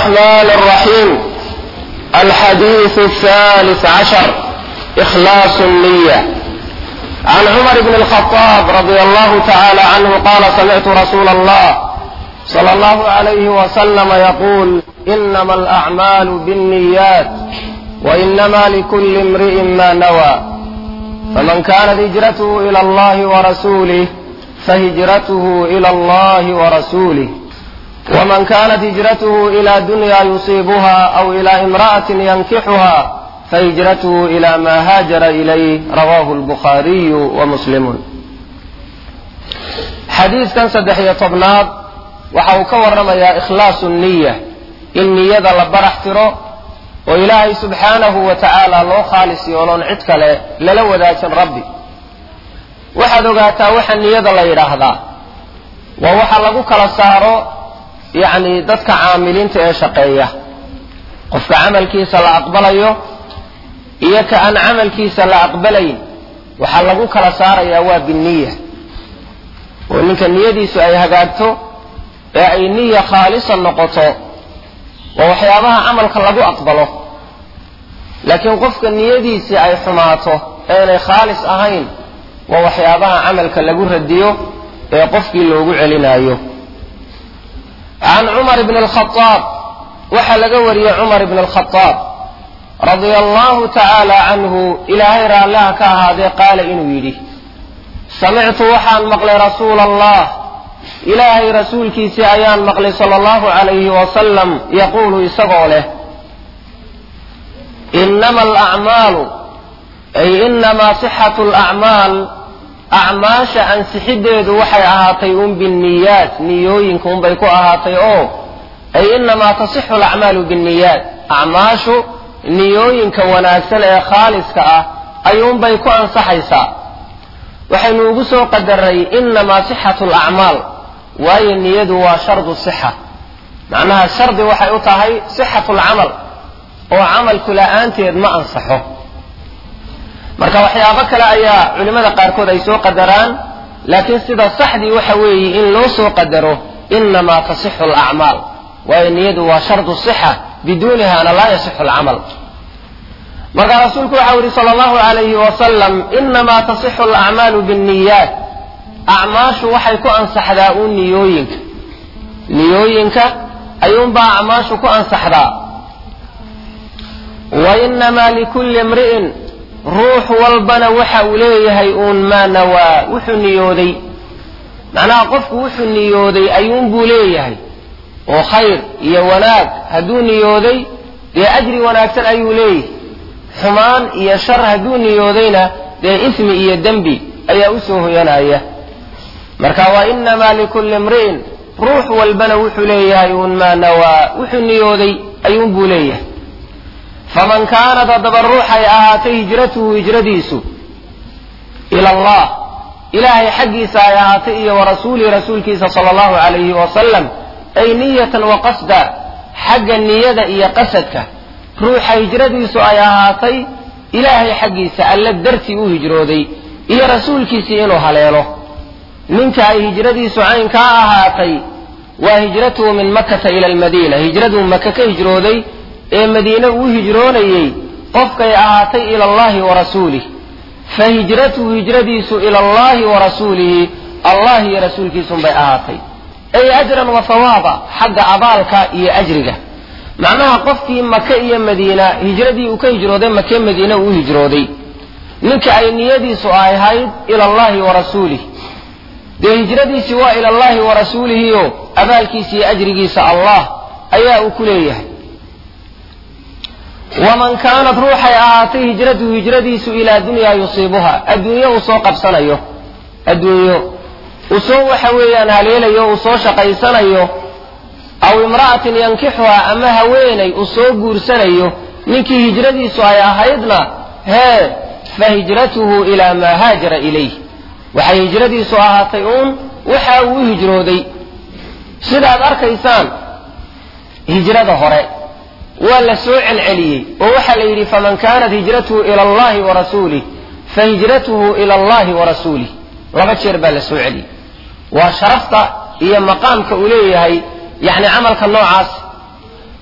الرحمن الرحيم الحديث الثالث عشر إخلاص النية عن عمر بن الخطاب رضي الله تعالى عنه قال سمعت رسول الله صلى الله عليه وسلم يقول إنما الأعمال بالنيات وإنما لكل امرئ ما نوى فمن كانت هجرته إلى الله ورسوله فهجرته إلى الله ورسوله ومن كانت هجرته إلى دنيا يصيبها أو إلى امرأة ينكحها فهجرته إلى ما هاجر إليه رواه البخاري ومسلم xadiidkan saddex iyo tobnaad waxa uu ka warramayaa ikhlaasu niya in niyada la barax tiro oo ilaahay subxaanahu wa tacaala loo khaalis yooloon cid kale lala wadaajin rabbi waxaad ogaataa waxa niyada la yidhaahdaa waa waxa lagu kala saaro yacni dadka caamiliinta ee shaqeeya qofka camalkiisa la aqbalayo iyo ka aan camalkiisa la aqbalayn waxaa lagu kala saarayaa waa binniya oo ninka niyadiisu ay hagaagto ee ay niya khaalisa noqoto waa waxyaabaha camalka lagu aqbalo laakiin qofka niyadiisii ay xumaato eenay khaalis ahayn waa waxyaabaha camalka lagu radiyo ee qofkii loogu celinayo can cumar bni alkhadaab waxaa laga wariyey cumar bni alkhadaab radia allahu tacaala canhu ilaahay raallaha ka ahaadee qaala inuu yidhi samictu waxaan maqlay rasuula allah ilaahay rasuulkiisii ayaan maqlay sala allahu calayhi wasalam yaquulu isagoo leh inama alacmaalu ay inamaa sixatu alacmaal acmaasha ansixiddeedu waxay ahaatay un binniyaat niyooyinka unbay ku ahaatay oo ay inamaa tasixu alacmaalu binniyaat acmaashu niyooyinka wanaagsan ee khaaliska ah ayuunbay ku ansaxaysaa waxaynu ugu soo qadaray inamaa sixatu alacmaal waayo niyadu waa shardu sixa macnaha shardi waxay u tahay sixatu alcamal oo camalku la-aanteed ma ansaxo marka waxyaabo kale ayaa culimmada qaarkood ay soo qadaraan laakiin sida saxdii waxa weeye in loo soo qadaro inamaa tasixu alacmaal waayo niyadu waa shardu sixa biduunihana laa yasixu alcamal marka rasuulku waxau yihi sala allahu alayhi wasalam inamaa tasixu alacmaalu binniyaat acmaashu waxay ku ansaxdaa uun niyooyinka niyooyinka ayuunbaa acmaashu ku ansaxdaa wa inamaa likulli imri'in ruux walbana waxa uu leeyahay uun maa nawaa wuxuu niyooday macnaha qofku wuxuu niyooday ayuunbuu leeyahay oo khayr iyo wanaag hadduu niyooday dee ajri wanaagsan ayuu leeyahay xumaan iyo shar hadduu niyoodayna dee ismi iyo dembi ayaa u soo hoyanaya marka wa inamaa likulli imri'in ruux walbana wuxuu leeyahay uun maa nawaa wuxuu niyooday ayuunbuu leeyahay faman kaanat haddaba ruuxay ahaatay hijratuhu hijradiisu ila allah ilaahay xaggiisa ay ahaatay iyo wa rasuulihi rasuulkiisa sala allahu calayhi wasalam ay niyatan wa qasda xagga niyada iyo qasadka ruuxa hijradiisu ay ahaatay ilaahay xaggiisa alla dartii u hijrooday iyo rasuulkiisii inuu haleelo ninka ay hijradiisu caynkaa ahaatay waa hijratuhu min makata ila almadiina hijraduu maka ka hijrooday ee madiine uu hijroonayey qofkay ahaatay ila allahi wa rasuulih fa hijratuhu hijradiisu ila allahi wa rasuulihi allah iyo rasuulkiisunbay ahaatay ay ajran wa hawaaba xagga abaalka iyo ajriga macnaha qofkii maka iyo madiina hijradii uu ka hijrooday make madiine uu hijrooday ninka ay niyadiisu ay ahayd ila allahi wa rasuulih dee hijradiisii waa ila allahi wa rasuulihiyo abaalkiisa iyo ajrigiisa allah ayaa uu ku leeyahay waman kaanat ruuxay ahaatay hijratuhu hijradiisu ilaa dunyaa yusiibuha adduunyo uu soo qabsanayo adduunyo uu soo waxa weeyaan haleelayo uu soo shaqaysanayo aw imra'atin yankixuha ama haweenay uu soo guursanayo ninkii hijradiisu ay ahaydna hee fa hijratuhu ilaa maa haajara ilayh waxay hijradiisu ahaatay uun waxa uu u hijrooday sidaad arkaysaan hijrada hore waa la soo celceliyey oo waxaa la yidhi faman kaanat hijratuhu ila allahi wa rasuulih fa hijratuhu ila allahi wa rasuulih laba jeer baa la soo celiyey waa sharafta iyo maqaamka uu leeyahay yacni camalka noocaas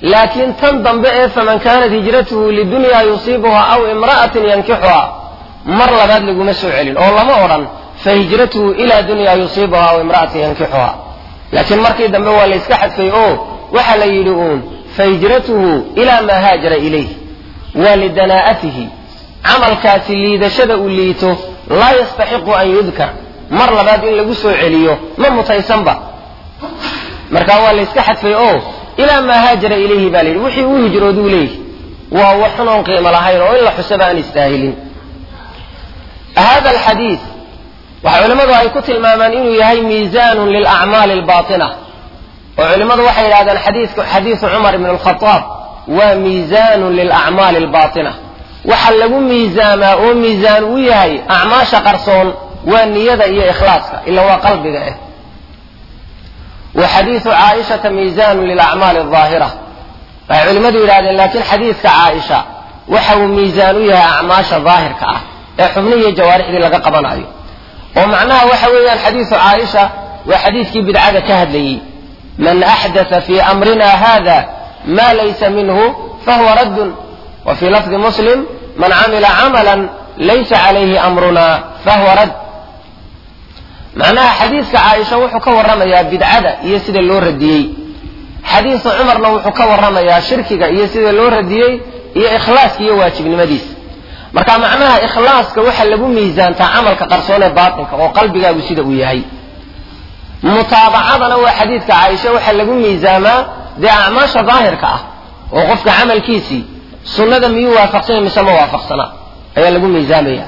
laakiin tan dambe ee faman kaanat hijratuhu lidunyaa yusiibuha aw imra'atin yankixuha mar labaad laguma soo celin oo lama odhan fa hijratuhu ilaa dunyaa yusiibuha aw imra'atin yankixuha laakiin markii dambe waa la iska xadfay oo waxa la yidhi uun fa hijratuhu ilaa maa haajara ilayh waa lidanaa'atihi camalkaasi liidashada uu liito laa yastaxiqu an yudkar mar labaad in lagu soo celiyo ma mutaysanba marka waa la iska xadfay oo ilaa maa haajara ilayhi baa layidhi wixii uu hijrooduu leeyahy waa wax xunoon qiimo lahayn oo in la xusaba aan istaahilin hada alxadiid waxa culimmadu ay ku tilmaamaan inuu yahay miisaanun lilacmaali albaatina oo culimmadu waxay yidhahdeen xadiiku xadiisu cumar ibn alkhadaab waa miisaanun lilacmaali albaatina waxa lagu miisaamaa oo miisaan u yahay acmaasha qarsoon waa niyada iyo ikhlaaska ila waa qalbiga ah wa xadiisu caaishata miisaanun lilacmaali aldaahira waxay culimmadu yidhahdeen laakiin xadiidka caaisha waxa uu miisaan u yahay acmaasha daahirka ah ee xubnihiiyo jawaarixdii laga qabanayo oo macnaha waxa weeyaan xadiisu caaisha waa xadiidkii bidcada ka hadlayey man axdatha fii amrina hada ma laysa minhu fahuwa raddun wa fii lafdi muslim man camila camalan laysa calayhi amruna fahuwa radd macnaha xadiidka caaisha wuxuu ka warramayaa bidcada iyo sida loo radiyey xadiisu cumarna wuxuu ka warramayaa shirkiga iyo sida loo radiyey iyo ikhlaaska iyo waajibnimadiisa marka macnaha ikhlaaska waxa lagu miisaantaa camalka qarsoon ee baatinka oo qalbigaagu sida uu yahay mutaabacadana waa xadiidka caaisha waxaa lagu miisaamaa dee acmaasha daahirka ah oo qofka camalkiisii sunnada miyuu waafaqsanya mise ma waafaqsana ayaa lagu miisaamaya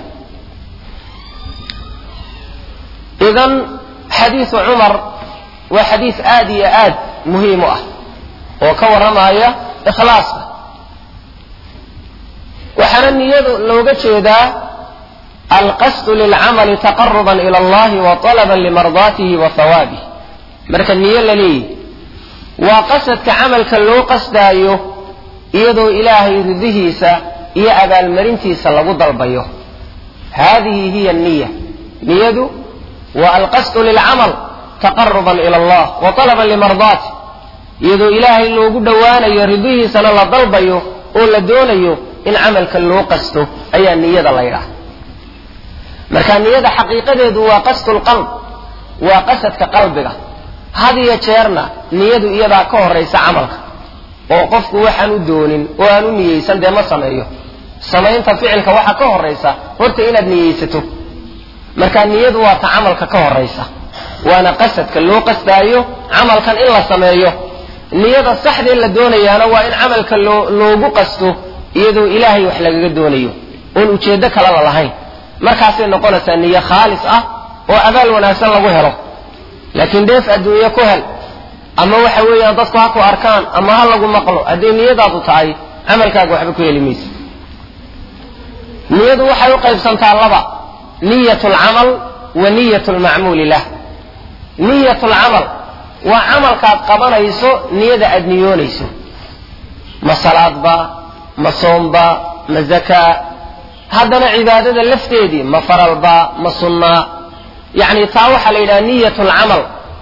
idan xadiisu cumar waa xadiis aad iyo aad muhiim u ah oo ka warramaya ikhlaaska waxaana niyadu looga jeedaa alqasdu lilcamali taqaruban ila allahi wa talaban limardaatihi wa hawaabih marka niyo la leeyahy waa qasadka camalka loo qasdaayo iyadoo ilaahay ridihiisa iyo abaalmarintiisa lagu dalbayo hadihi hiya niya niyadu waa alqasdu lilcamal taqaruban ila allah wa talaban limardaatih iyadoo ilaahay loogu dhowaanayo ridihiisana la dalbayo oo la doonayo in camalka loo qasto ayaa niyada la ydhaha marka niyada xaqiiqadeedu waa qasdu lqalb waa qasadka qalbiga had iyo jeerna niyadu iyadaa ka horaysa camalka oo qofku waxaan u doonin oo aan u niyeysan dee ma sameeyo samaynta ficilka waxaa ka horaysa horta inaad niyeysato marka niyadu waa ta camalka ka horaysa waana qasadka loo qasdaayo camalkan in la sameeyo niyada saxdee la doonayaana waa in camalka loo loogu qasto iyadoo ilaahay wax lagaga doonayo oon ujeeddo kalala lahayn markaasay noqonaysaa niyo khaalis ah oo abaal wanaagsan lagu helo laakiin dheef adduunye ku hel ama waxa weeyaan dadku ha ku arkaan ama ha lagu maqlo hadday niyadaadu tahay camalkaaga waxba ku heli maysa niyadu waxay u qaybsantaa laba niyat lcamal wa niyat lmacmuuli lah niyat lcamal waa camalkaad qabanayso niyada aad niyoonayso ma salaadba ma soomba ma zakaa haddana cibaadada lafteedii ma faralba ma sunnaa yacni taa waxaa la yidhaha niyat lcamal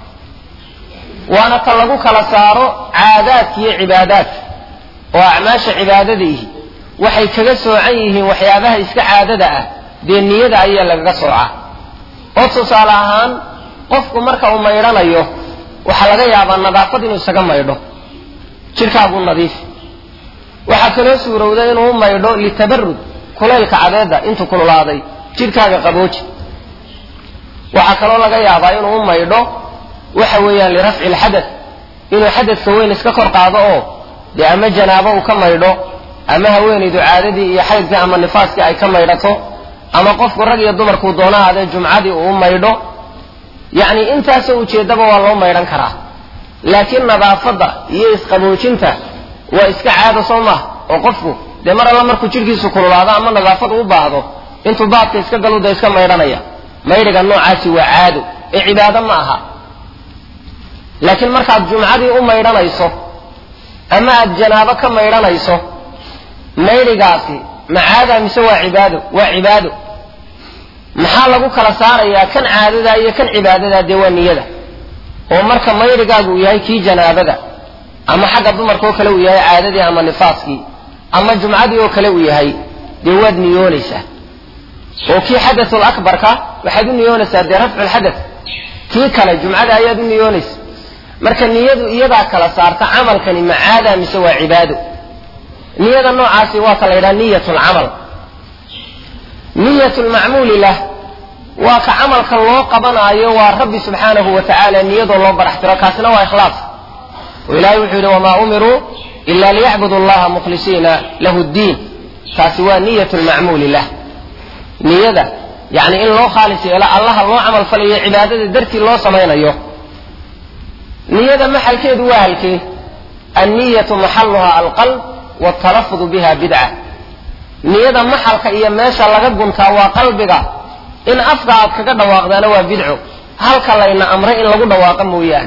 waana ta lagu kala saaro caadaadka iyo cibaadaadka oo acmaasha cibaadadaihi waxay kaga soocan yihiin waxyaabaha iska caadada ah dee niyada ayaa lagaga soocaa oo tusaale ahaan qofku marka uu maydhanayo waxaa laga yaabaa nadaafad inuu isaga maydho jidhkaagu nadiif waxaa kaloo suurowda inuu u maydho litabarud kulaylka cadeedda intuu kululaaday jidhkaaga qabooji waxaa kaloo laga yaabaa inuu u maydho waxa weeyaan lirafci lxadath inuu xadadka weyn iska kor qaado oo dee ama janaabo uu ka maydho ama haweenaydu caadadii iyo xaydkii ama nifaaskii ay ka maydhato ama qofku rag iyo dumarkuu doona aadee jumcadii uu u maydho yacni intaasoo ujeeddaba waa loo maydhan karaa laakiin nadaafadda iyo isqaboojinta waa iska caado soo maaha oo qofku dee mar alla markuu jidhkiisu kululaado ama nadaafad u baahdo intuu baadka iska galuda iska maydhanaya maydhiga noocaasi waa caado ee cibaado ma aha laakiin markaad jumcadii u maydhanayso ama aad janaabo ka maydhanayso maydhigaasi ma caada mise waa cibaado waa cibaado maxaa lagu kala saarayaa kan caadada iyo kan cibaadada dee waa niyada oo marka maydhigaagu uu yahay kii janaabada ama xagga dumarka oo kale uu yahay caadadii ama nifaaskii ama jumcadii oo kale uu yahay dee waad niyoonaysaa oo kii xadatul akbarka waxaad u niyoonaysaa dee rafculxadath kii kale jumcada ayaad u niyoonaysa marka niyadu iyadaa kala saarta camalkani macaada mise waa cibaado niyada noocaasi waa ka la yidhaha niyat lcamal niyat lmacmuuli lah waa ka camalka loo qabanaayo waa rabbi subxaanahu wa tacaala niyadoo loo baraxtiro kaasina waa ikhlaas oo ilahay wuxuu yidhi wamaa umiruu ila liyacbudu allaha mukhlisiina lahu ddiin taasi waa niyat lmacmuuli lah niyada yani in loo khaalis yeelo allaha loo camal falayo cibaadada dartii loo samaynayo niyada maxalkeedu waa halkee anniyatu maxaluha alqalb wtalafudu biha bidca niyada maxalka iyo meesha laga guntaa waa qalbiga in afka aad kaga dhawaaqdaana waa bidco halka layna amray in lagu dhawaaqa mooyaane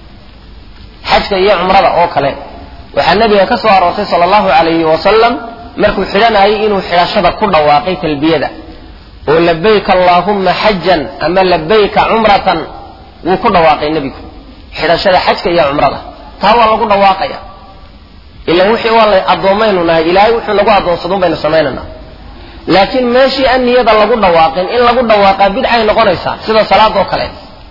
xajka iyo cumrada oo kale waxaa nabiga ka soo aroortay sala allahu alayhi wasalam markuu xidhanayay inuu xidhashada ku dhawaaqay talbiyada oo labayka allaahumma xajan ama labayka cumratan wuu ku dhawaaqay nebigu xidhashada xajka iyo cumrada taa waa lagu dhawaaqaya ilan wixii waa la addoommaynu nahay ilaahay wuxuu nagu addoonsadun baynu samaynanaa laakiin meeshii an niyada lagu dhawaaqin in lagu dhawaaqaa bidcay noqonaysaa sida salaadoo kale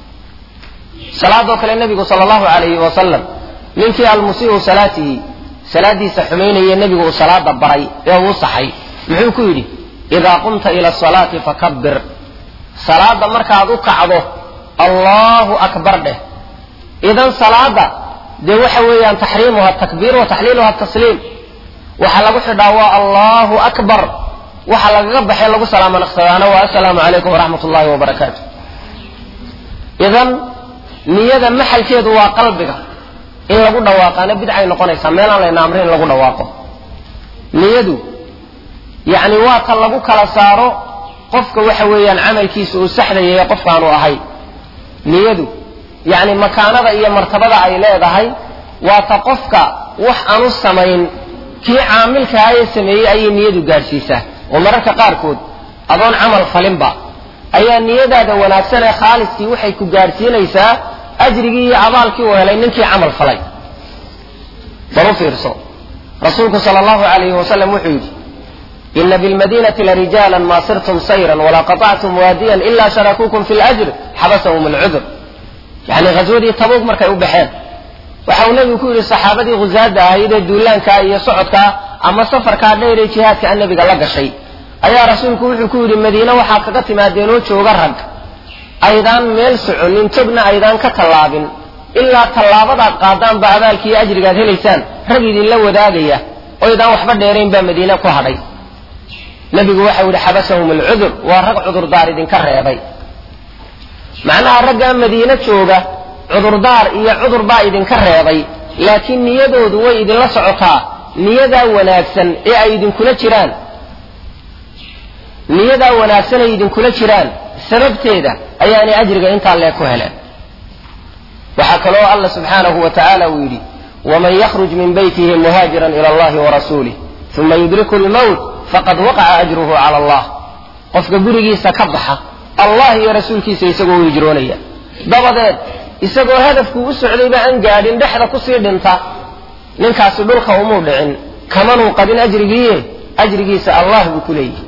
salaadoo kale nebigu sala allahu alayhi wasalam ninkii almusiiu salaatihi salaadiisa xumaynaya nebigu uu salaada baray ee uu saxay muxuu ku yidhi idaa qumta ila asalaati fakabir salaada markaad u kacdo allahu akbar dheh idan salaada dee waxa weeyaan taxriimuha takbiir wa taxliiluha tasliim waxaa lagu xidhaa waa allahu akbar waxa lagaga baxay lagu salaamo naqsadaana waa assalaamu calaykum waraxmat ullahi wabarakaatu idan niyada maxalkeedu waa qalbiga in lagu dhawaaqaana bidcay noqonaysaa meelaan layna amrin in lagu dhawaaqo niyadu yacni waa ta lagu kala saaro qofka waxa weeyaan camalkiisa uu saxdayay qofkaanu ahay niyadu yacni makaanada iyo martabada ay leedahay waa ta qofka wax aanu samayn kii caamilkaha ee sameeyey ayay niyadu gaadhsiisaa oo mararka qaarkood adoon camal falinba ayaa niyadaada wanaagsan ee khaaliskii waxay ku gaadhsiinaysaa ajrigii iyo abaalkii uu helay ninkii camal falay bal u fiirso rasuulku sala allahu alayhi wasalam wuxuu yidhi ina bilmadinati larijaalan ma sirtum sayran walaa qaطactum waadiyan ila sharakuukum fi ljr xabasahum alcudur yani ghaswadii tabuuk markay u baxeen waxa uu nebigu ku yidhi saxaabadii khusaada ahayd ee duulaankaa iyo socodkaa ama safarkaa dheer ee jihaadka a nebiga la gashay ayaa rasuulku wuxuu ku yidhi madiine waxaa kaga timaadeenoo jooga rag aydaan meel soconin togna aydaan ka tallaabin ilaa tallaabadaad qaadaanba abaalkiiyo ajrigaad helaysaan rag idinla wadaagaya oydaan waxba dheerayn baa madiine ku hadhay nebigu waxau yidhi xabasahum alcudur waa rag cudurdaar idinka reebay macnaha raggaa madiine jooga cudurdaar iyo cudur baa idinka reebay laakiin niyadoodu way idinla socotaa niyadaa wanaagsan ee ay idinkula jiraan niyadaa wanaagsan ay idinkula jiraan sababteeda ayaanay ajriga intaa lee ku heleen waxaa kaloo alla subxaanahu wa tacaala uu yidhi waman yakhruj min beytihi muhaajiran ila allahi warasuulih uma yudriku lmowt faqad waqaca ajruhu cala allah qofka gurigiisa ka baxa allah iyo rasuulkiisa isagoo u hijroonaya dabadeed isagoo hadafkuu u socdayba aan gaadhin dhexda kusii dhinta ninkaasi dhulka umuu dhicin kamanuu qadin ajrigiiye ajrigiisa allah buu ku leeyihi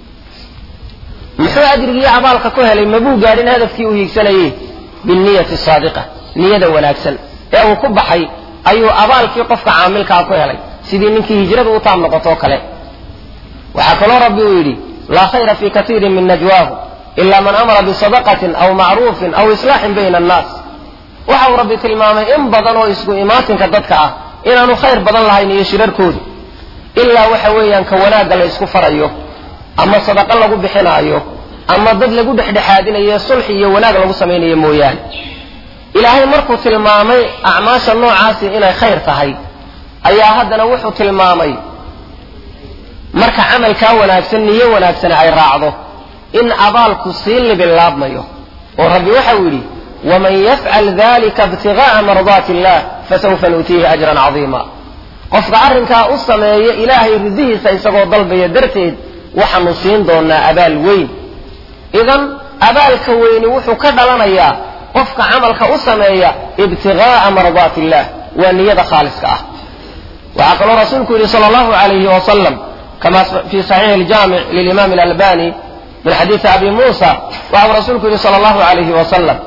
muxuu ajrigiiyo abaalka ku helay mabuu gaadhin hadafkii uu hiigsanayey binniyati saadiqa niyada wanaagsan ee uu ku baxay ayuu abaalkii qofka caamilkaa ku helay sidii ninkii hijradu u taab noqotoo kale waxaa kaloo rabbi uu yidhi laa khayra fii katiirin min najwaahu ila man amara bisadaqatin aw macruufin aw islaaxin bayna annaas waxa uu rabbi tilmaamay in badan oo isku imaatinka dadka ah inaanu khayr badan lahayn iyo shirarkoodu ilaa waxa weeyaan ka wanaagga la isku farayo ama sadaqo lagu bixinaayo ama dad lagu dhexdhexaadinayo sulxi iyo wanaag lagu samaynayo mooyaane ilaahay markuu tilmaamay acmaasha noocaasi inay khayr tahay ayaa haddana wuxuu tilmaamay marka camalkaa wanaagsan niyo wanaagsani ay raacdo in abaalku sii libilaabmayo oo rabbi waxau yidhi waman yafcal dalika ibtiga'a mardaati illah fasawfa nuutiihi ajran cadiima qofka arrinkaa u sameeya ilaahay ridihiisa isagoo dalbaya darteed waxaanu siin doonaa abaal weyn idan abaalka weyni wuxuu ka dhalanayaa qofka camalka u sameeya ibtigaaa mardaati illah waa niyada khaaliska ah waxaa kaloo rasuulku yidhi sala allahu alayhi wasalam kama fi saxiixi aljaamic lilimaam alalbani min xadiidi abi muusa waxau rasuulku yidhi sala allahu alayhi wasalam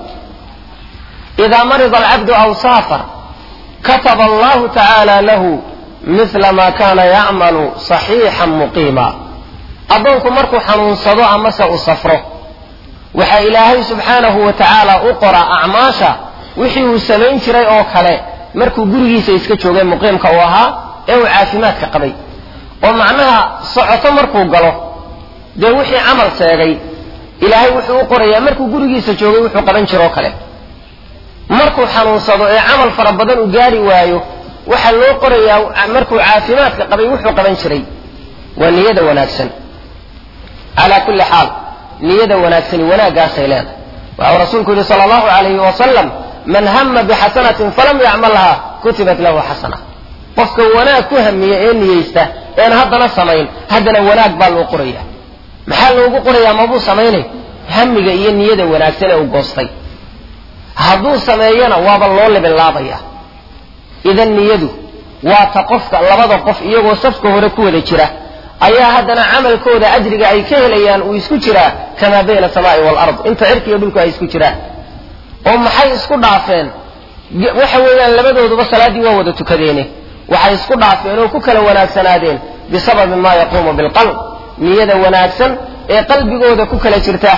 ida marida alcabdu aw saafar kataba allahu tacaala lahu mila ma kana yacmalu saxiixan muqiima addoonku markuu xanuunsado amase u safro waxaa ilaahay subxaanahu wa tacaala u qoraa acmaasha wixii uu samayn jiray oo kale markuu gurigiisa iska joogay muqiimka uu ahaa ee uu caafimaadka qabay oo macnaha socoto markuu galo dee wixii camal seegay ilaahay wuxuu u qorayaa markuu gurigiisa joogay wuxuu qaban jiroo kale markuu xanuunsado ee camal fara badan uu gaari waayo waxaa loo qorayaa markuu caafimaadka qabay wuxuu qaban jiray waa niyada wanaagsan calaa kulli xaal niyada wanaagsani wanaaggaasay leedahay waxau rasuulku yidhi sala allahu alayhi wasalam man hama bixasanatin falam yacmalha kutibat lahu xasana qofka wanaag ku hamiya ee niyeysta een haddana samayn haddana wanaag baa loo qoraya maxaa loogu qorayaa mabuu samaynay hamiga iyo niyada wanaagsan ee uu goostay hadduu sameeyana waaba loo libinlaabaya idan niyadu waa ta qofka labada qof iyagoo safka hore ku wada jira ayaa haddana camalkooda ajriga ay ka helayaan uu isku jiraa kamaa bayna asamaai waalard inta cirka iyo dhulku ay isku jiraan oo maxay isku dhaafeen waxa weeyaan labadooduba salaaddii waa wada tukadeene waxay isku dhaafeen oo ku kala wanaagsanaadeen bisababi ma yaquumu bilqalb niyada wanaagsan ee qalbigooda ku kala jirta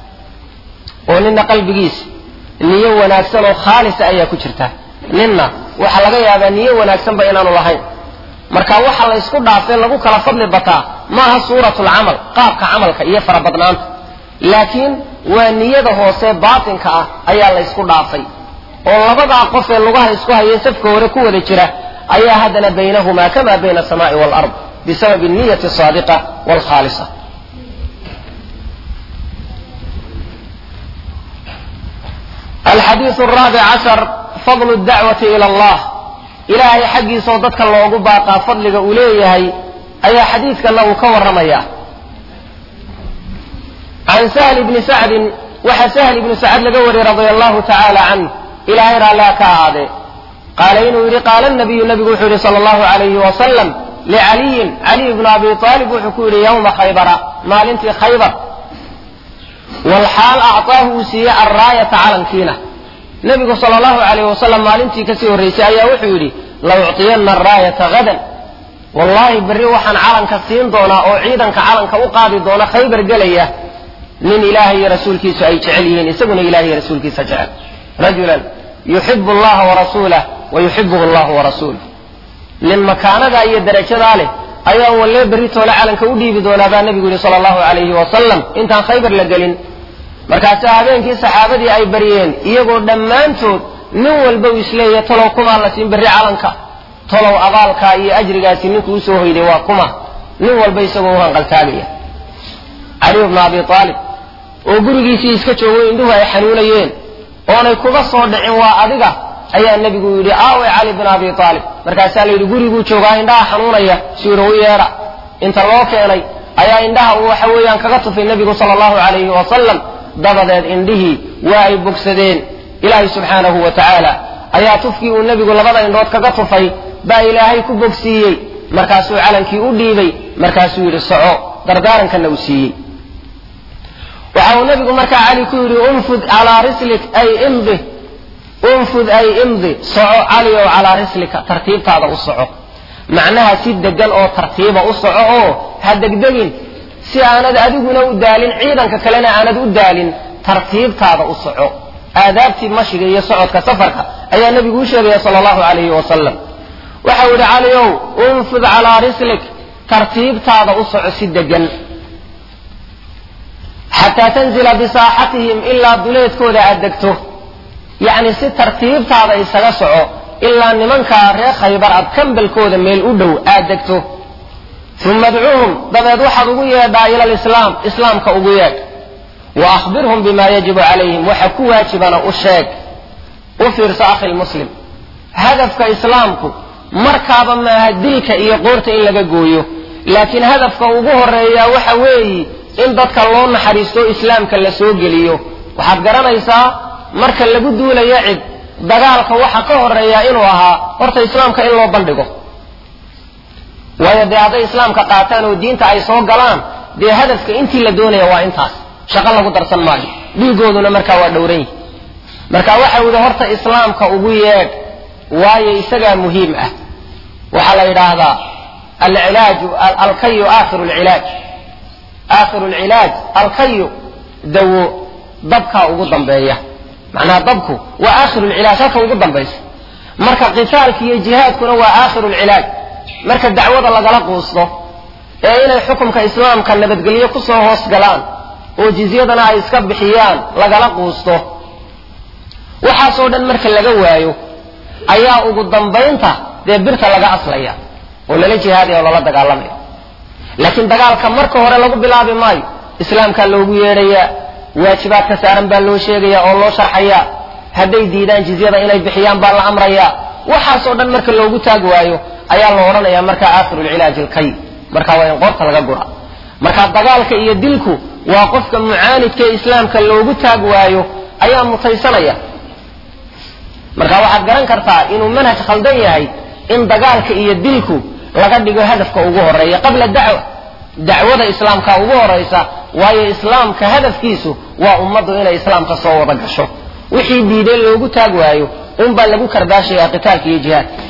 oo nina qalbigiisa niyo wanaagsan oo khaalisa ayaa ku jirta ninna waxaa laga yaabaa niyo wanaagsanba inaanu lahayn marka waxa la ysku dhaafee lagu kala fadli bataa maaha suuratu lcamal qaabka camalka iyo farabadnaanta laakiin waa niyada hoose baatinka ah ayaa la ysku dhaafay oo labadaa qof ee lugaha isku hayay safka hore ku wada jira ayaa haddana baynahumaa kama bayna asamaai waalard bisababi niyati asaadiqa waalkhaalisa alxadiiu raabic cashar fadlu dacwati ila allah ilaahay xaggiisaoo dadka loogu baaqaa fadliga uu leeyahay ayaa xadiidkana uu ka warramaya can sahl bni sacdin waxaa sahl ibni sacd laga wariyey radia allahu tacaala canh ilaahay raallaa ka ahaadee qaala inuu yidhi qaala nabiyu nabigu wuxuu yidhi sala allahu alayhi wasalam licaliyin caliy bnu abi aalib wuxuu ku yidhi yowma khaybara maalintii khaybar walxaal acطaahu uu siiyey alraayata calankiina nebigu sala allahu alayh wasalam maalintii kasii horraysay ayaa wuxuu yidhi la ucطiyanna araayata hadan wallaahi berri waxaan calanka siin doonaa oo ciidanka calanka u qaadi doona khaybar gelaya nin ilaahay iyo rasuulkiisu ay jecel yihiin isaguna ilahay iyo rasuulkiisa jecel rajulan yuxibu allaha warasuulah wa yuxibuhu allahu warasuuluh nin makaanadaa iyo darajadaa leh ayaa wallee berri toole calanka u dhiibi doonaa baa nebigu yidhi sala allahu alayhi wasalam intaan khaybar la gelin markaasaa habeenkii saxaabadii ay baryeen iyagoo dhammaantood nin walba uu isleeyahay talow kumaa la siin berri calanka talow abaalkaa iyo ajrigaasi ninkuu usoo hoyday waa kuma nin walba isagoo u hanqaltaagaya caliyu bnu abi aalib oo gurigiisii iska joogo indhuhu ay xanuunayeen oonay kuga soo dhicin waa adiga ayaa nebigu yidhi aawe cali bin abi aalib markaasaa la yidhi guriguu joogaa indhaha xanuunaya siiro u yeedha inta loo keenay ayaa indhaha uu waxa weeyaan kaga tufay nebigu sala allahu calayhi wasalam dabadeed indhihii waa ay bogsadeen ilaahay subxaanahu wa tacaala ayaa tufkii uu nebigu labada indhood kaga tufay baa ilaahay ku bogsiiyey markaasuu calankii u dhiibay markaasuu yidhi soco dardaarankanna uu siiyey waxa uu nebigu markaa cali ku yidhi unfud calaa rislik ay imdi unfud ay imdi soco cali ow calaa rislika tartiibtaada u soco macnaha si degan oo tartiiba u soco oo ha degdegin si aanad adiguna u daalin ciidanka kalena aanad u daalin tartiibtaada u soco aadaabtii mashiga iyo socodka safarka ayaa nebigu u sheegaya sala allahu calayhi wasalam waxau yidhi cali ow unfud calaa rislik tartiibtaada u soco si degan xataa tanzila bisaaxatihim ilaa duleedkooda aad degto yacni si tartiibtaada isaga soco ilaa nimankaa reer khaybar aad kambalkooda meel u dhow aad degto uma adcuuhum dabeed waxaad ugu yeedhaa ila alislaam islaamka ugu yeedh wa akhbirhum bima yajibu calayhim waxa ku waajibana u sheeg u fiirso akhi lmuslim hadafka islaamku markaaba maaha dilka iyo qoorta in laga gooyo laakiin hadafka ugu horeeyaa waxa weeyi in dadka loo naxariisto islaamka la soo geliyo waxaad garanaysaa marka lagu duulayo cid dagaalka waxa ka horeeya inuu ahaa horta islaamka in loo bandhigo waayo dee hadday islaamka qaataan oo diinta ay soo galaan dee hadafka intii la doonaya waa intaas shaqo lagu darsan maayo dhiigooduna markaa waa dhowran yihi marka waxau yidhi horta islaamka ugu yeedh waayo isagaa muhiim ah waxaa la yidhaahdaa alcilaaju alkayu aakhiru lcilaaj aakhiru lcilaaj alkayu dawo dabkaa ugu dambeeya macnaha dabku waa aakhiru lcilaaj halka ugu dambaysa marka qitaalka iyo jihaadkuna waa aakhiru lcilaaj marka dacwada lagala quusto ee inay xukumka islaamka nabadgelyo kusoo hoos galaan oo jizyadana ay iska bixiyaan lagala quusto waxaasoo dhan marka laga waayo ayaa ugu dambaynta dee birta laga aslaya oo lala jihaadaya oo lala dagaalamaya laakiin dagaalka marka hore lagu bilaabi maayo islaamkaa loogu yeedhayaa waajibaadka saaran baa loo sheegaya oo loo sharxaya hadday diidaan jizyada inay bixiyaan baa la amrayaa waxaasoo dhan marka loogu taag waayo ayaa la odhanaya markaa aakhiru lcilaaji alkay marka waa in qoorta laga gura marka dagaalka iyo dilku waa qofka mucaanidka ee islaamka loogu taag waayo ayaa mutaysanaya marka waxaad garan kartaa inuu manhaj khaldan yahay in dagaalka iyo dilku laga dhigo hadafka ugu horeeya qabla dacwa dacwada islaamka ugu horaysa waayo islaamka hadafkiisu waa ummaddu inay islaamka soo wada gasho wixii diiday loogu taag waayo unbaa lagu kardaashaya qitaalka iyo jihaadka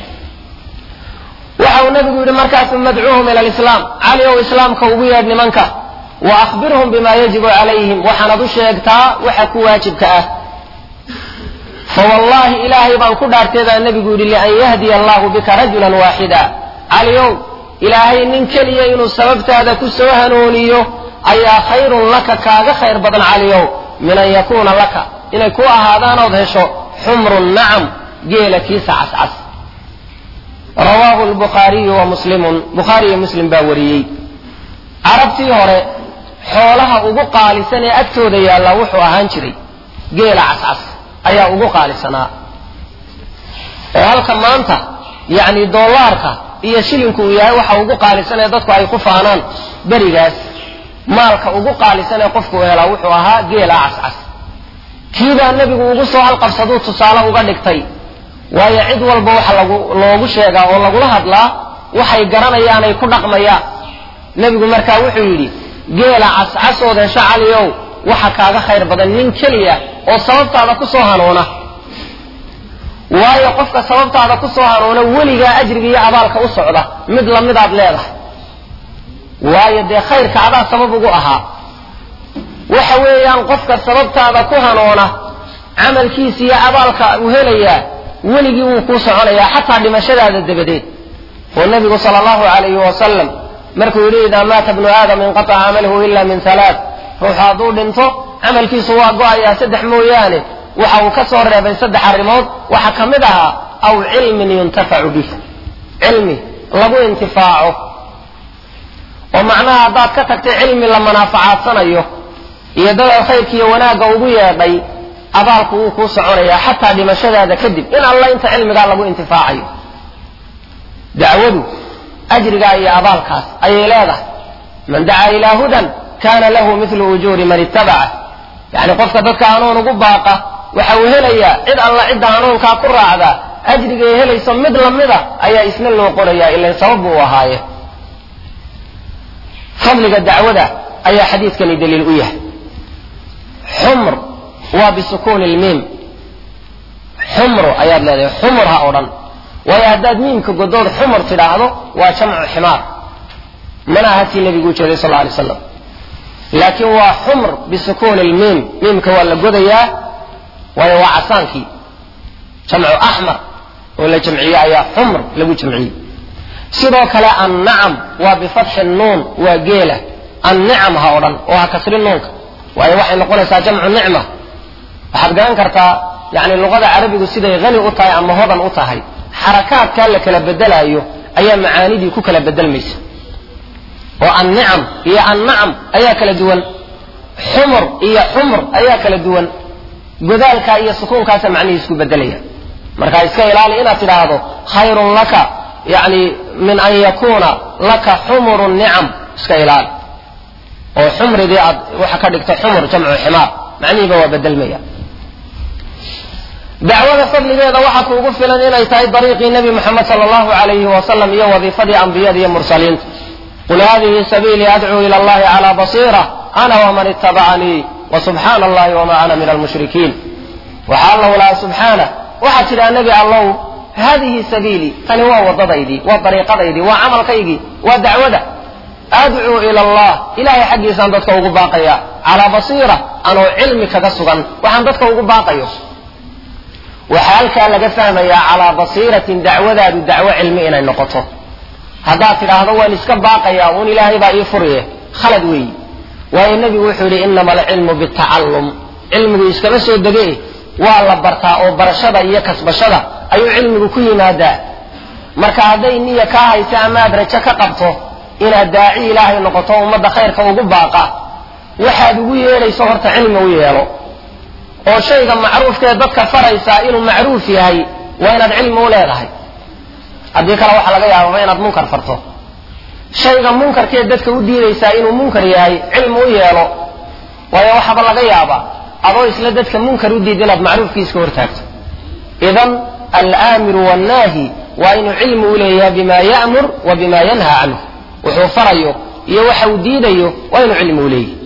waxa uu nabigu yidhi markaasu madcuuhum ila lislaam cali ow islaamka ugu yeedh nimanka wa akhbirhum bima yajibu calayhim waxaanad u sheegtaa waxa ku waajibka ah fawallaahi ilaahay baan ku dhaartay baa nebigu yidhi lian yahdiya allahu bika rajulan waaxida caliow ilaahay nin keliya inuu sababtaada ku soo hanuuniyo ayaa khayrun laka kaaga khayr badan caliow min an yakuuna laka inay ku ahaadaanood hesho xumrun nacam geela kiisa cascas rawaahu lbukhaariyu wa muslimun bukhaari iyo muslim baa wariyey carabtii hore xoolaha ugu qaalisan ee agtooda yaalla wuxuu ahaan jiray geela cascas ayaa ugu qaalisanaa oo halka maanta yacni dollaarka iyo shilinku uu yahay waxa ugu qaalisan ee dadku ay ku faanaan berigaas maalka ugu qaalisan ee qofku helaa wuxuu ahaa geela cascas kiibaa nebigu ugu soo halqabsaduu tusaale uga dhigtay waayo cid walba waxa lagu loogu sheegaa oo lagula hadlaa waxay garanayaan ay ku dhaqmayaan nebigu markaa wuxuu yidhi geela cascasood hesho caliow waxa kaaga khayr badan nin keliya oo sababtaada ku soo hanuuna waayo qofka sababtaada ku soo hanuuna weligaa ajriga iyo abaalka u socda mid lamidaad leedahay waayo dee khayrka adaa sabab ugu ahaa waxa weeyaan qofka sababtaada ku hanuuna camalkiisa iyo abaalka uu helayaa weligii wuu kuu soconayaa xataa dhimashadaada dabadeed oo nabigu sal allahu alayhi wasalam markuu yidhi idaa maata bnu aadam inqataca camaluhu ila min halaa ruuxu hadduu dhinto camalkiisu waa go-ayaa saddex mooyaane waxa uu ka soo reebay saddex arrimood waxaa ka mid ahaa aw cilmin yuntafacu bih cilmi lagu intifaaco oo macnaha haddaad ka tagtay cilmi la manaafacaadanayo iyo dadaad khayrka iyo wanaagga ugu yeedhay abaalku wuu kuu soconayaa xataa dhimashadaada kadib in alla inta cilmigaa lagu intifaacayo dacwadu ajrigaa iyo abaalkaas ayay leedahay man dacaa ilaa hudan kana lahu milu ujuuri man ittabaca yani qofka dadka hanuun ugu baaqa waxa uu helayaa cid alla cidda hanuunkaa ku raacda ajrigay helayso mid lamida ayaa isna loo qorayaa ilan sabab buu ahaaye fadliga dacwada ayaa xadiidkani daliil u yahay xumr waa bisukuuni lmiim xumru ayaad leedahay xumur ha o dhan waayo haddaad miimka godood xumur tidhaahdo waa jamcu ximaar mana aha tii nebigu ujeeday sal lla alay slam laakiin waa xumr bisukuuni lmiim miimka waa la godayaa waayo waa casaankii jamcu axmar oo la jamciye ayaa xumr lagu jamciyey sidoo kale annacam waa bifatxi nuun waa geela annicam ha o dhan oo ha kasri nuunka waayo waxay noqonaysaa jamcu nicma waxaad garan kartaa yani luqada carabigu siday hani u tahay ama hodan u tahay xarakaadkaa la kala bedelaayo ayaa macaanidii ku kala bedelmaysa oo annicam iyo annacam ayaa kala duwan xumur iyo xumr ayaa kala duwan godaalkaa iyo sukuunkaasa macnihii isku bedelaya marka iska ilaali inaad tidhaahdo khayrun laka yani min an yakuuna laka xumuru nicam iska ilaali oo xumridii aad waxa ka dhigta xumur jamcu ximaar macnihiiba waa bedelmaya dacwada fadligeeda waxaa kuugu filan inay tahay dariiqii nebi moxamed sala allahu alayhi wasalam iyo wadiifadii ambiyada iyo mursaliinta qul hadihi sabiilii adcuu ila allahi calaa basiira ana waman itabacanii wasubxaana allahi wama ana min almushrikiin waxaa allahu laha subxaana waxaa tidhaa nebi allow hadihi sabiilii tani waa wadadaydii waa dariiqadaydii waa camalkaygii waa dacwada adcuu ila allah ilahay xaggiisaan dadka ugu baaqaya calaa basiira anoo cilmi kaga sugan waxaan dadka ugu baaqayo waxaa halkaa laga fahmayaa calaa basiiratin dacwadaadu dacwo cilmi inay noqoto haddaad tidhaahdo waan iska baaqayaa uun ilaahay baa ii furiye khalad weeyi waayo nebigu wuxuu yidhi inama alcilmu bitacallum cilmigu iskama soo dege waa la bartaa oo barashada iyo kasbashada ayuu cilmigu ku yimaadaa marka hadday niya kaa haysa ama aad rajo ka qabto inaad daaci ilaahay noqoto ummadda khayrka ugu baaqa waxaad ugu yeedhayso horta cilmi u yeelo oo shayga macruufkaee dadka faraysaa inuu macruuf yahay waa inaad cilmi u leedahay haddii kale waxaa laga yaababa inaad munkar farto shayga munkarkee dadka u diidaysaa inuu munkar yahay cilmi u yeelo waayo waxaaba laga yaabaa adoo isla dadka munkar u diid inaad macruufkiiska hortaagto idan alaamiru wannaahi waa inuu cilmi u leeyahay bima ya'mur wa bima yanha canhu wuxuu farayo iyo waxa uu diidayo waa inuu cilmi u leeyahy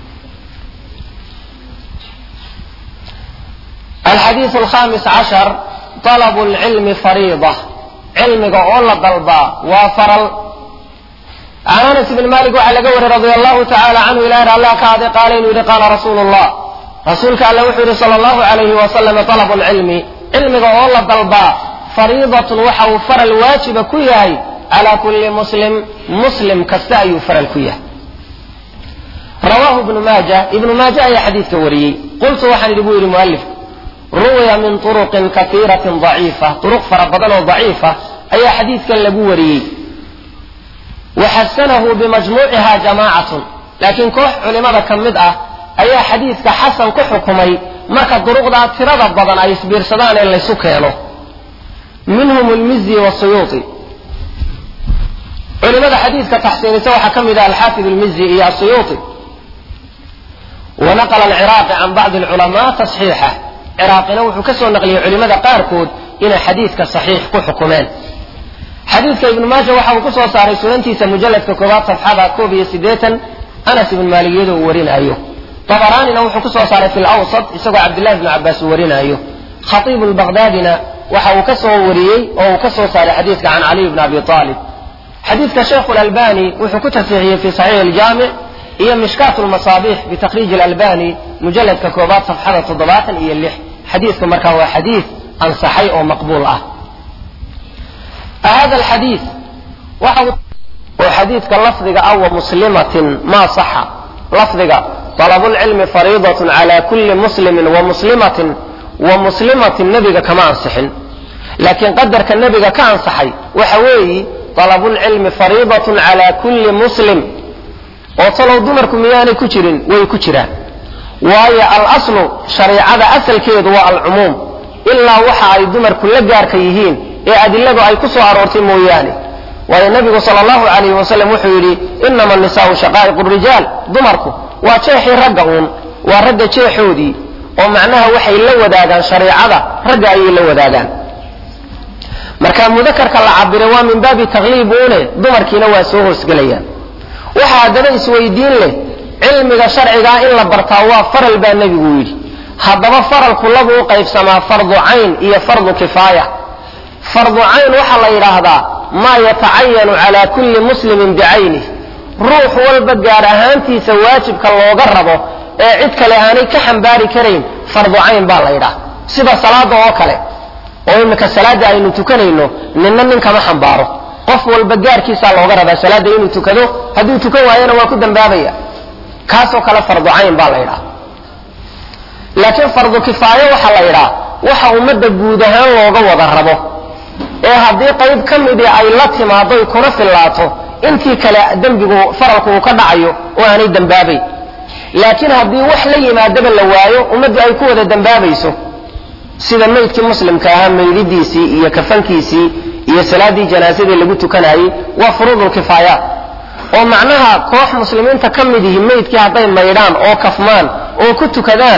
alxadiiu alkhamis cashar طalabu lcilmi fariida cilmiga oo la dalbaa waa faral can anas bn malik waxaa laga wariyey radi allahu tacala canhu ilahi allah ka ade qaala inuu yihi qaala rasuulu llah rasuulka alle wuxuu yihi sala allahu alayhi wasalam talabu lcilmi cilmiga oo la dalbaa fariidatun waxa uu faral waajiba ku yahay calaa kulli muslim muslim kasta ayuu faral ku yahay rawaahu ibnu maaja ibnu maaja ayaa xadiidka wariyey qultu waxaan idhi buu yidhi mualifku ruwiya min turuqin kaiiratin daciifa turuq fara badan oo daciifa ayaa xadiidkan lagu wariyey waxasanahu bimajmuuciha jamaacatun laakiin koox culimada ka mid ah ayaa xadiidka xasan ku xukumay marka duruqdaa tirada badan ay isbiirsadaan ee laysu keeno minhum lmizi wasuyuuti culimada xadiidka taxsiinisa waxaa ka mid ah alxaafid lmizi iyo asuyuuti wanaqla alciraaqi can bacdi alculamaa tasxiixa ciraaqina wuxuu ka soo naqliyey culimada qaarkood inay xadiidka saxiix ku xukumeen xadiidka ibnu maaja waxa uu ku soo saaray sunantiisa mujalladka koobaad safxada koob iyo siddeetan anas ibn maalik iyadoo uu warinaayo dabaraanina wuxuu ku soo saaray fi lawsat isagoo cabdillahi ibnu cabbaas uu warinaayo khatiibu lbaqdaadina waxa uu ka soo wariyey oo uu ka soo saaray xadiidka can caliy bni abi aalib xadiidka sheekhu lalbani wuxuu ku tasxiixiyey fi saxiix aljaamic iyo mishkaat lmasaabiix bitakriij alalbani mujalladka koobaad safxada toddobaatan iyo lix xadiidku markaa waa xadiid ansaxay oo maqbuul ah hada alxadiid waxa oo xadiidka lafdiga ah wa muslimatin maa saxa lafdiga طalabulcilmi fariidatun cala kulli muslimin wa muslimatin wa muslimatin nebiga kama ansixin laakiin qadarka nebiga ka ansaxay waxa weeyi طalabulcilmi fariidatun cala kulli muslim oo talow dumarku miyaanay ku jirin way ku jiraan waayo alaslu shariicada asalkeedu waa alcumuum ilaa waxa ay dumarku la gaarka yihiin ee adiladu ay ku soo aroortay mooyaane waayo nebigu sal allahu alayh wasalam wuxuu yidhi inama nisaau shaqaa'iqu rijaal dumarku waa jeexii ragga uun waa ragga jeexoodii oo macnaha waxay la wadaagaan shariicada ragga ayay la wadaagaan marka mudakarka la cabire waa min baabi takliib uune dumarkiina waa soo hoosgelayaan waxa haddana isweydiin leh cilmiga sharcigaa in la bartaa waa faral baa nebigu yidhi haddaba faralku labu u qaybsamaa fardu cayn iyo fardu kifaaya fardu cayn waxaa la yidhaahdaa maa yatacayanu cala kulli muslimin bicaynih ruux walba gaar ahaantiisa waajibka looga rabo ee cid kale aanay ka xambaari karayn fardu cayn baa la yidhaha sida salaada oo kale oo iminka salaada aynu tukanayno ninna nin kama xambaaro qof walba gaarkiisaa looga rabaa salaada inuu tukado hadduu tukan waayana waa ku dambaabaya kaasoo kale fardu cayn baa la yidhaha laakiin fardu kifaayo waxaa la yidhaha waxa ummadda guud ahaan looga wada rabo ee haddii qayb ka midii ay la timaado y kuna fillaato intii kale dembigu faralku uu ka dhacayo oo aanay dembaabayn laakiin haddii wax la yimaadaba la waayo ummaddu ay ku wada dembaabayso sida maydkii muslimka ahaa maydidiisii iyo kafankiisii iyo salaaddii janaasadii lagu tukanayey waa furuudulkifaayaat oo macnaha koox muslimiinta ka mid yihi maydkii hadday maydhaan oo kafmaan oo ku tukadaan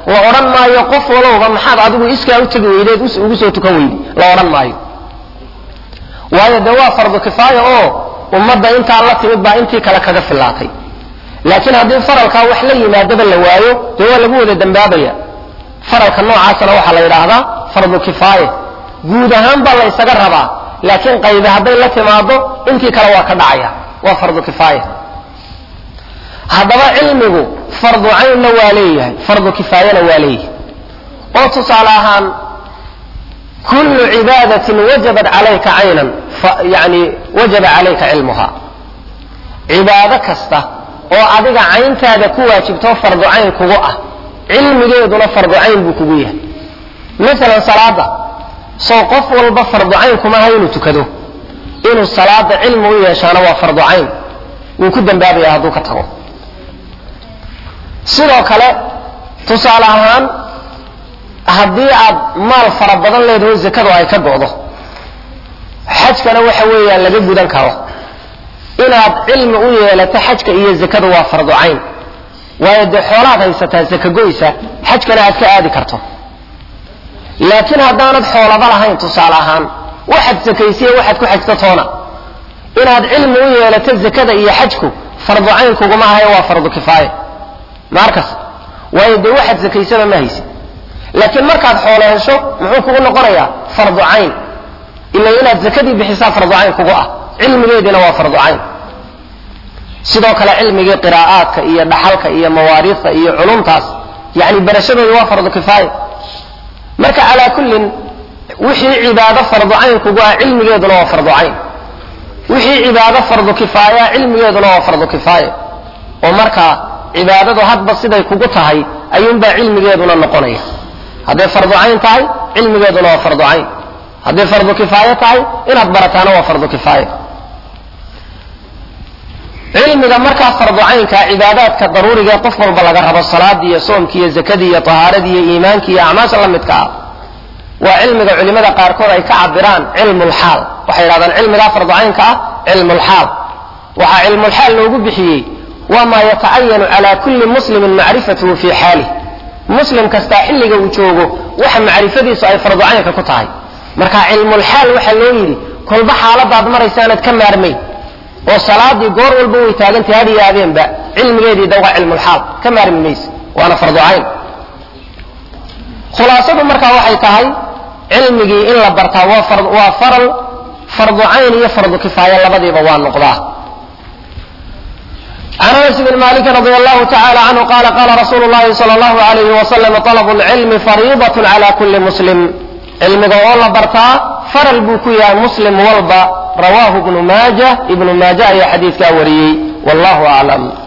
la odhan maayo qof walowba maxaad adigu iskaa u tegi weydeed ugu soo tukan weydi la odhan maayo waayo dee waa fardu kifaaya oo ummadda intaa la timid baa intii kale kaga filaatay laakiin haddii faralkaa wax la yimaadaba la waayo dee waa lagu wada dambaabaya faralka noocaasana waxaa la yidhaahdaa fardu kifaaya guud ahaan baa la ysaga rabaa laakiin qaybi hadday la timaado intii kale waa ka dhacaya waa fardu kifaaya haddaba cilmigu fardu caynna waa leeyahay fardu kifaayana waa leeyahay oo tusaale ahaan kullu cibaadatin wajabat calayka caynan yani wajaba calayka cilmuha cibaado kasta oo adiga cayntaada ku waajibtoo fardu cayn kugu ah cilmigeeduna fardu cayn buu kugu yahay maalan salaada soo qof walba fardu cayn kumaha inuu tukado inuu salaada cilmi u yeeshaana waa fardu cayn wuu ku dambaabaya hadduu ka tago sidoo kale tusaale ahaan haddii aad maal fara badan leedaho zakadu ay ka go'do xajkana waxa weeyaan laga gudan karo inaad cilmi u yeelato xajka iyo zakadu waa fardu cayn waayo dee xoolaad haysataa zaka goysa xajkana aad ka aadi karto laakiin haddaanad xoolaba lahayn tusaale ahaan waxaad sakaysiye waxaad ku xajto toona inaad cilmi u yeelato zakada iyo xajku fardu cayn kuguma hayo waa fardu kifaaya maarkas waayo dee waxaad sakaysaba ma haysid laakiin markaad xoolo hesho muxuu kugu noqonayaa fardu cayn ila inaad zakadii bixisaa fardu cayn kugu ah cilmigeediina waa fardu cayn sidoo kale cilmigii qiraa'aadka iyo dhaxalka iyo mawaariifta iyo culumtaas yani barashadooda waa fardu kifaaya marka calaa kullin wixii cibaado fardu cayn kugu ah cilmigeeduna waa fardu cayn wixii cibaado fardu kifaaya cilmigeeduna waa fardu kifaaya oo markaa cibaadadu hadba siday kugu tahay ayuunbaa cilmigeeduna noqonaya hadday fardu cayn tahay cilmigeeduna waa fardu cayn hadday fardu kifaaye tahay inaad barataana waa fardu kifaaya cilmiga markaa fardu caynka cibaadaadka daruuriga ee qof walba laga rabo salaadii iyo soomkii iyo zakadii iyo tahaaradii iyo iimaankii iyo acmaasha la midka ah waa cilmiga culimada qaarkood ay ka cabiraan cilmulxaal waxay yidhahdaan cilmigaa fardu caynka ah cilmulxaal waxaa cilmulxaal loogu bixiyey waa maa yatacayanu cala kulli muslimin macrifatuhu fii xaalih muslim kastaa xilliga uu joogo waxa macrifadiisu ay fardu caynka ku tahay marka cilmulxaal waxaa loo yidhi kolba xaaladaad maraysaanad ka maarmayn oo salaadii goor walba way taagantay had iyo habeenba cilmigeedii dawqa cilmulxaal ka maarmi mayse waana fardu cayn khulaasadu markaa waxay tahay cilmigii in la bartaa waa faral fardu cayn iyo fardu kifaaya labadiiba waa noqdaa عن انس بن مالك رضي الله تعالى عنه قال قال رسول الله صلى الله عليه وسلم طلب العلم فريضة على كل مسلم علمga oo la bartaa faral buu ku yahay muslim walba rawaahu ibnu maaja ibnu maaja ayaa xadiidkaa wariyey wallahu aclam